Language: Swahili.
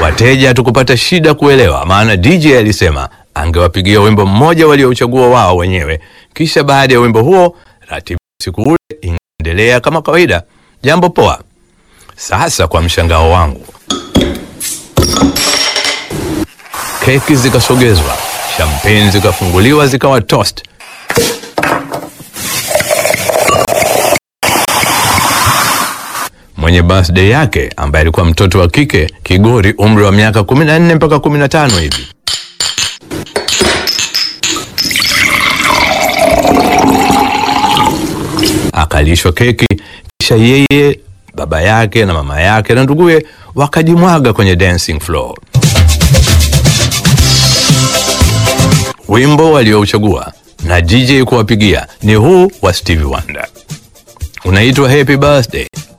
Wateja hatukupata shida kuelewa, maana DJ alisema angewapigia wimbo mmoja waliouchagua wao wenyewe, kisha baada ya wimbo huo ratiba ya siku ule ingeendelea kama kawaida. Jambo poa. Sasa kwa mshangao wangu, keki zikasogezwa, champagne zikafunguliwa, zikawa toast. Mwenye birthday yake ambaye alikuwa mtoto wa kike Kigori, umri wa miaka 14 mpaka 15 hivi, akalishwa keki, kisha yeye, baba yake na mama yake na nduguye wakajimwaga kwenye dancing floor. Wimbo waliouchagua na DJ kuwapigia ni huu wa Stevie Wonder, unaitwa Happy Birthday